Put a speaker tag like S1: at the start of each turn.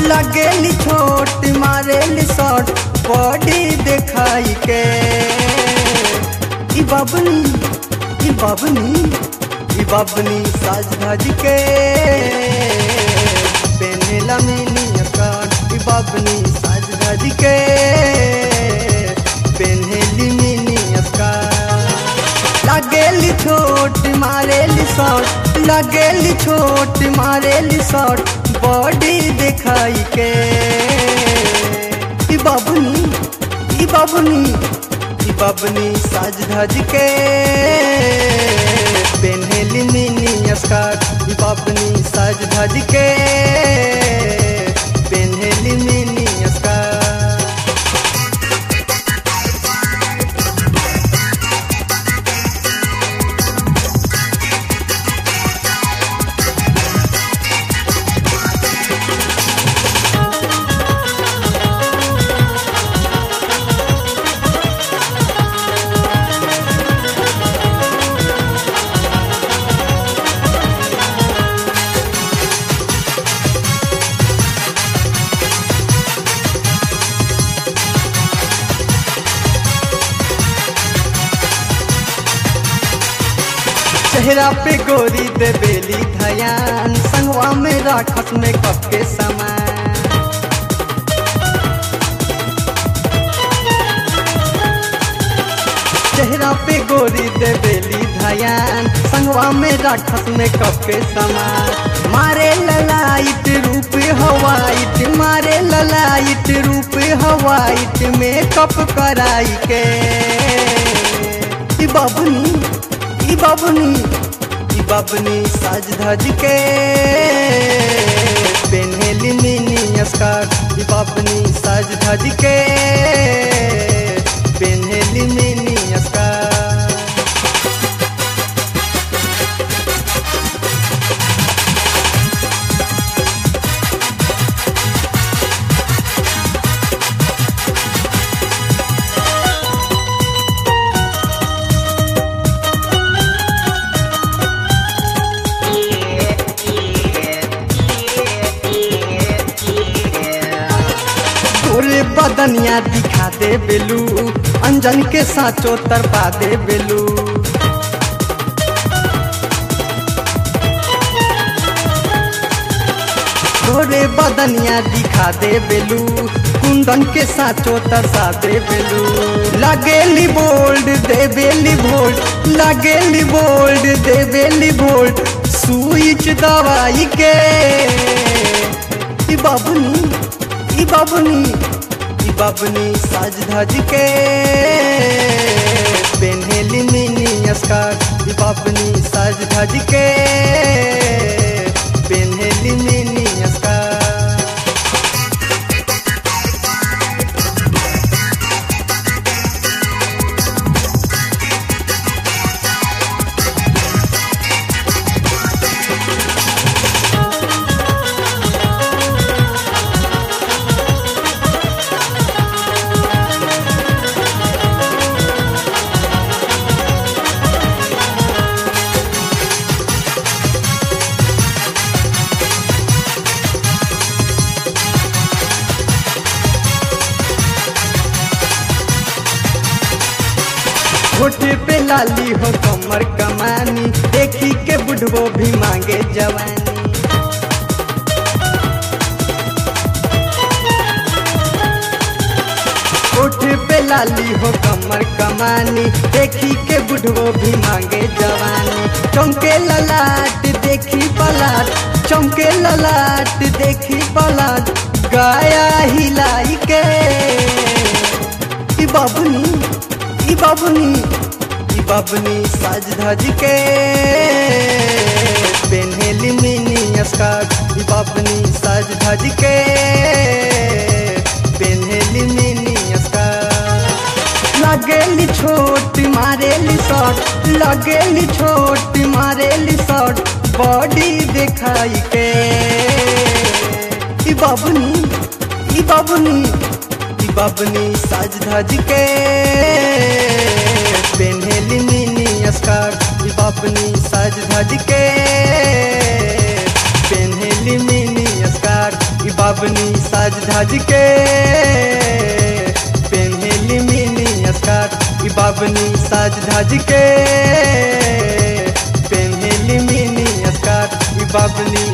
S1: लगेली छोट मारेली शॉट बॉडी देखाई के ई बबनी ई बबनी ई बबनी साज धज के पेनेला मिनी स्कर्ट ई बबनी साज धज के पेनेली मिनी स्कर्ट लगेली छोट मारेली शॉट लगेली छोट मारेली शॉट बॉडी दिखाई के ई बबनी ई बबनी ई बबनी साज धज के पेन्हेली मिनी स्कर्ट ई बबनी साज धज के पेन्हेली मिनी स्कर्ट चेहरा पे गोरी दे बेली धयान संगवा में राखत में कप के समान चेहरा पे गोरी दे बेली धयान संगवा में राखत में कप के समान मारे ललाइट रूप हवाइट मारे ललाइट रूप हवाइट में कप कराई के ई बबनी ई बबनी ई बबनी साज धज के पेन्हेली मिनी स्कर्ट ई बबनी साज धज के पेन्हेली मिनी स्कर्ट तोरे बदनिया दिखा दे बेलू अंजन के साचो तरपा दे बेलू तोरे बदनिया दिखा दे बेलू कुंदन के साचो तरसा दे बेलू लगेली बोल्ड दे बेली भोल्ट लगेली बोल्ड दे बेली भोल्ट स्विच दवाई के ई बबनी ई बबनी ई बबनी साज धज के पेन्हेली मिनी स्कर्ट ई बबनी साज धज के पेन्हेली मिनी स्कर्ट होठे पे लाली हो कमर कमानी देखी के बुढ़बो भी मांगे जवानी होठे पे लाली हो कमर कमानी देखी के बुढ़बो भी मांगे जवानी चौंके ललाट देखी पलाट चौंके ललाट देखी पलाट गाया हिलाई के ई बबनी ई बबनी ई बबनी साज धज के पेन्हेली मिनी स्कर्ट ई बबनी साज धज के पेन्हेली मिनी स्कर्ट लगेली छोट मारेली शॉट लगेली छोट मारेली शॉट बॉडी दिखाई के ई बबनी ई बबनी ई बबनी साज धज के पेन्हेली मिनी स्कर्ट ई बबनी साज धज के पेन्हेली मिनी स्कर्ट ई बाबनी साज धाज के पेन्हेली मिनी स्कर्ट ई बाबनी साज धाज के पेन्हेली मिनी स्कर्ट ई बाबनी